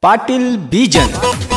ಪಾಟೀಲ್ ಬೀಜನ್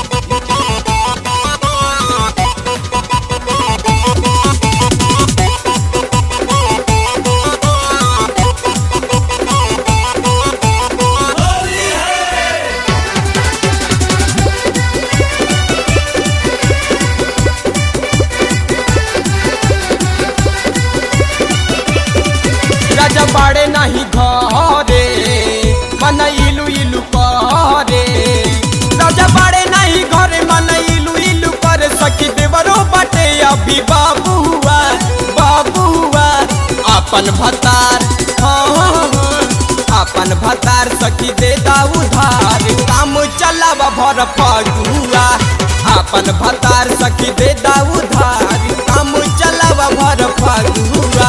राजा बाड़े नाही घरे मन इलू इलू करे राजा बाड़े नाही घरे मन इलू इलू करे सखी देवरो बाटे अभी बाबुआ बाबुआ अपन भतार हाँ, हाँ, हाँ, अपन भतार सखी दे दा उधार काम चलावा भर फगुआ अपन भतार सखी दे दा उधार काम चलावा भर फगुआ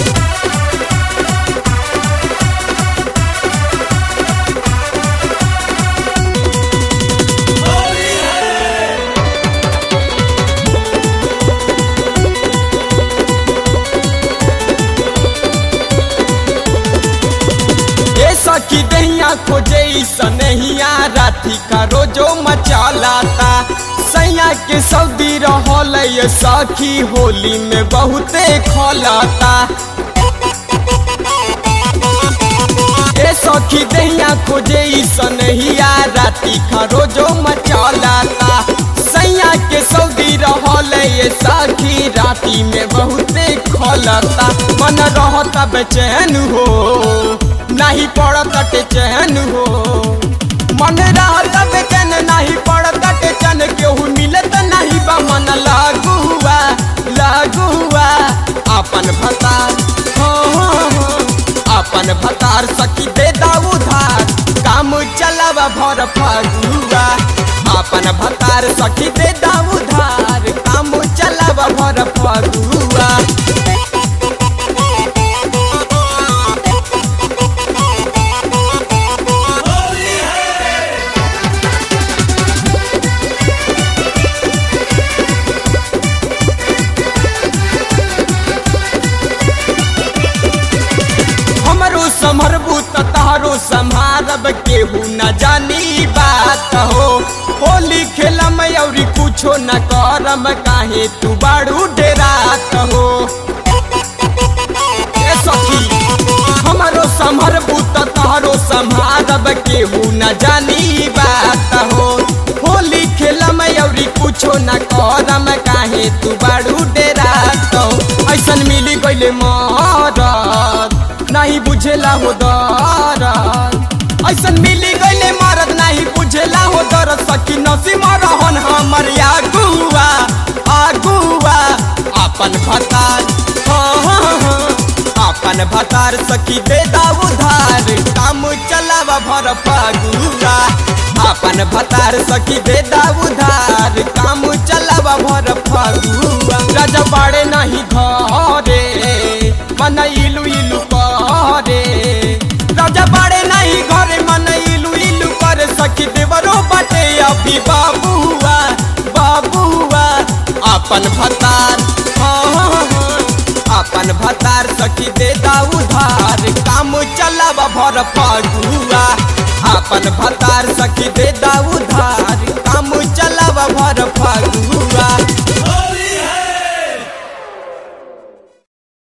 ए सखी दहिया खोजे सनहिया राती का रोजो मचालाता सैया के सऊदी रहल ये सखी होली में बहुते खोलाता ए सखी दहिया खोजे सनहिया राती का रोजो मचालाता सैया के सऊदी रहल ये सखी राती में बहुते खोलता मन रहता बेचैन हो नहीं पड़त चैन हो मन रहत बेचैन नहीं पड़त चैन केहू मिलत नहीं बा मन लागुआ लागुआ अपन भतार हाँ, हाँ, हाँ, अपन भतार सखी दे दा उधार काम चलावा भर फगुआ अपन भतार सखी दे दा उधार काम चलावा भर फगुआ हमरो समरबू त तहरो संभारब केहू न जानी बात हो होली खेलम औरी कुछो न करम काहे तू बाड़ू डेरात हो ए सखी हमरो समरबू त तहरो संभारब केहू न जानी बात हो होली खेलम औरी कुछो न करम काहे तू बाड़ू डेरात हो ऐसन मिली गइले मरद नहीं बुझेला हो दरद ऐसन मिली गइले मरद नहीं बुझेला हो दरद सखी नसी मरहन हमर आगुआ आगुआ अपन भतार हाँ, हाँ, हाँ, अपन भतार सखी दे दा उधार काम चलावा भर फगुआ अपन भतार सखी दे दा उधार काम चलावा भर फगुआ राजा बाड़े नहीं घरे मन इलू इलू करे राजा बाड़े नहीं घरे मन इलू इलू करे सखी देवरो बाटे अभी बाबुआ बाबुआ अपन भतार हाँ, हाँ, हाँ, अपन भतार सखी दे दा उधार काम चलावा भर फगुआ अपन भतार सखी दे दा उधार काम चलावा भर फगुआ